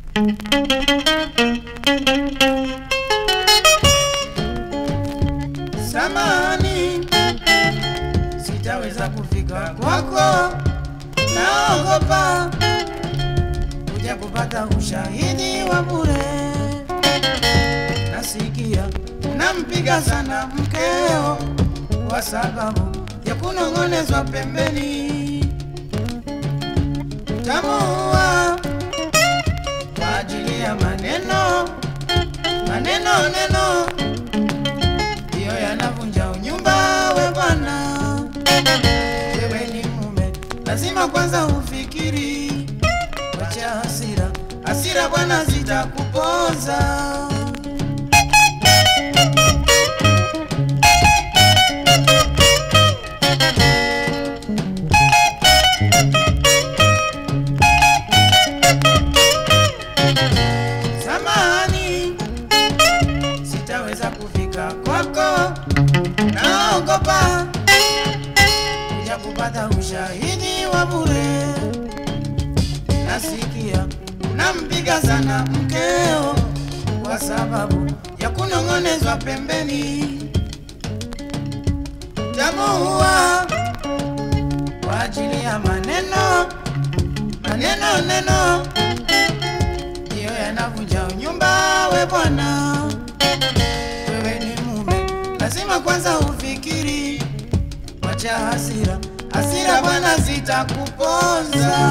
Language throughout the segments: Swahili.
Samani, sitaweza kufika kwako, naogopa kuja kupata ushahidi wa bure. Nasikia nampiga sana mkeo kwa sababu ya kunong'onezwa pembeni, tamuua kwa ajili ya maneno maneno neno ndiyo yanavunja unyumba. We bwana, wewe ni mume, lazima kwanza ufikiri. Wacha hasira, hasira bwana zitakuponza. Samahani, sitaweza kufika kwako, naogopa kuja kupata ushahidi wa bure. Nasikia unampiga sana mkeo kwa sababu ya kunong'onezwa pembeni, tamuua kwa ajili ya maneno maneno neno ndiyo yanavunja unyumba. We bwana, wewe ni mume, lazima kwanza ufikiri. Wacha hasira, hasira bwana zitakuponza.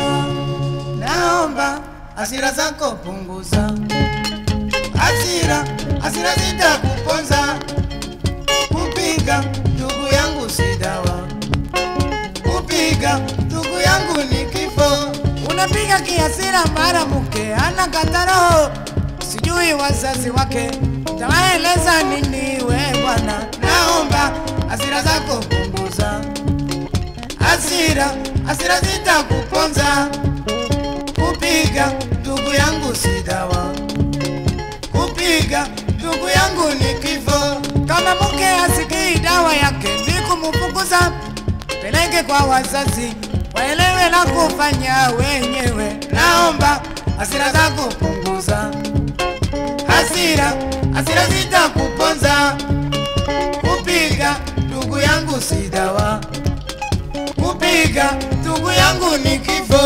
Naomba hasira zako punguza, hasira, hasira zitakuponza. Kupiga ndugu yangu si dawa, kupiga ndugu yangu ni kifo. Unapiga kiasira mara mke ana kataro, sijui wazazi wake tawaeleza nini? We bwana, naomba hasira zako punguza, hasira hasira zitakuponza. Kupiga ndugu yangu si dawa, kupiga ndugu yangu ni kifo. Kama mke asikii dawa yake ni kumfukuza, peleke kwa wazazi waelewe la kufanya wenyewe. Naomba hasira zako punguza, hasira hasira zitakuponza. Kupiga ndugu yangu si dawa, kupiga ndugu yangu ni kifo.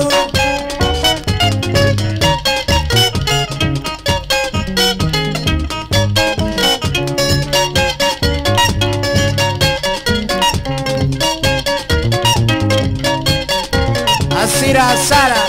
Hasira hasara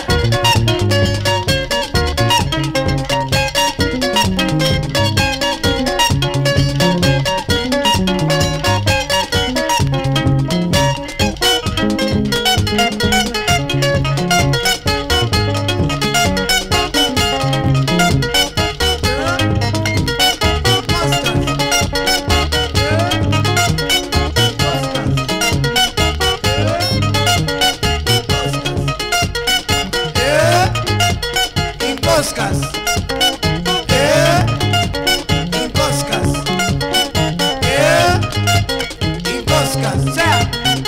Imposcas. Eh, Imposcas. Eh, Imposcas. Sea.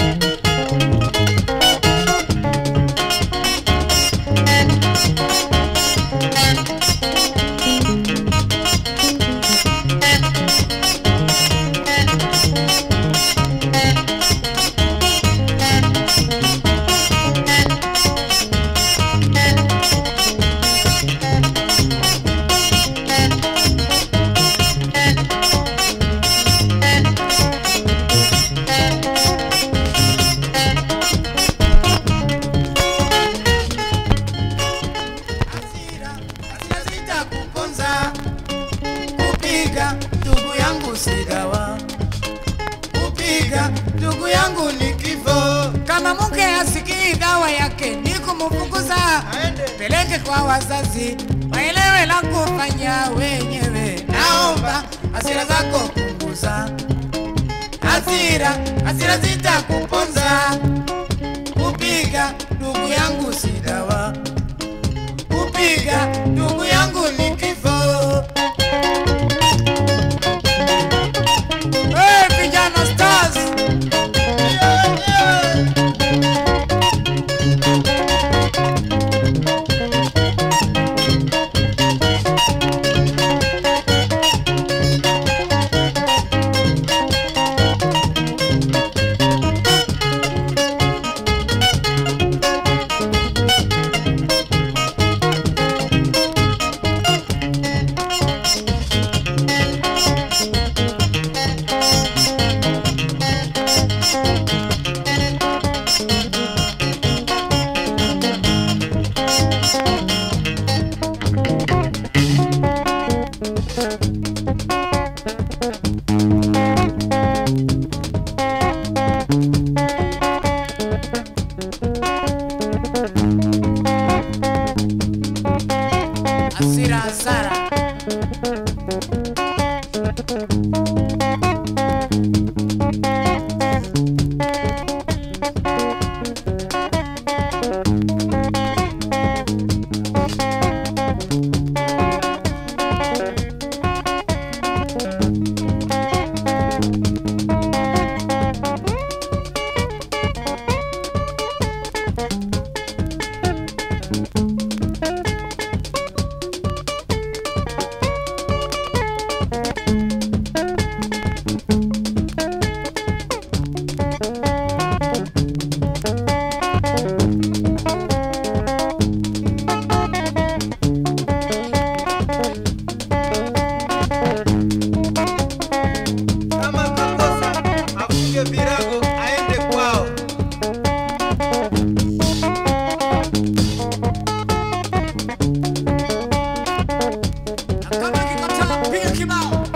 Hasira, hasira zitakuponza. Kupiga ndugu yangu si dawa, kupiga ndugu yangu ni kifo. Kama mke asikii dawa yake ni kumfukuza, peleke kwa wazazi waelewe la kufanya wenyewe. Naomba hasira zako punguza, hasira hasira zitakuponza. Kupiga ndugu yangu si dawa kupiga ndugu yangu ni kifo. Hey, vijana stars hasira hasara. Kama kakosa afunge virago aende kwao. Kama kikataa piga kibao.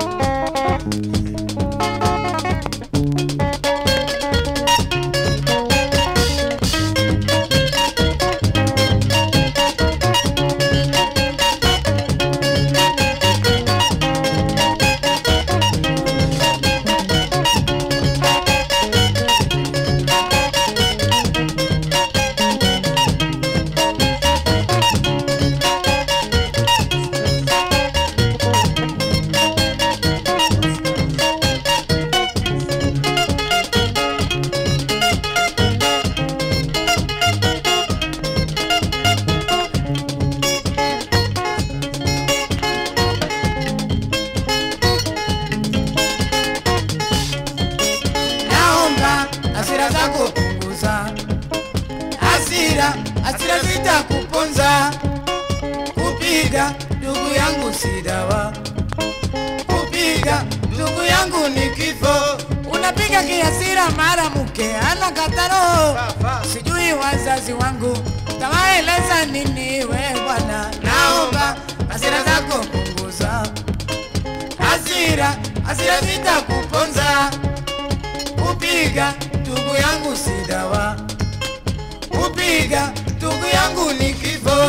Naomba hasira zako punguza, hasira hasira zitakuponza. Kupiga ndugu yangu si dawa, kupiga ndugu yangu ni kifo. Unapiga kiasira, mara mke ana kataro. Sawa. Sijui wazazi wangu tawaeleza nini we bwana. Naomba hasira zako punguza, hasira hasira zitakuponza kupiga ndugu yangu si dawa, kupiga ndugu yangu ni kifo.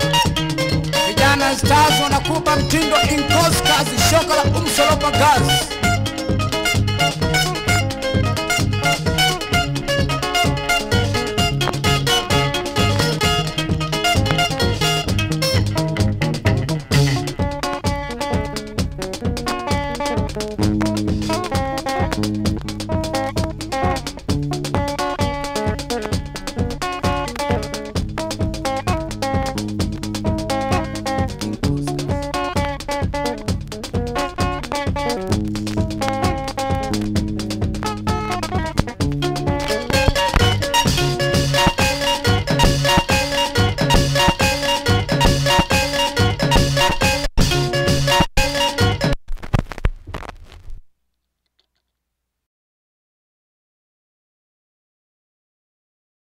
Vijana Stars wanakupa mtindo inkos kazi shoka la umsolopa gazi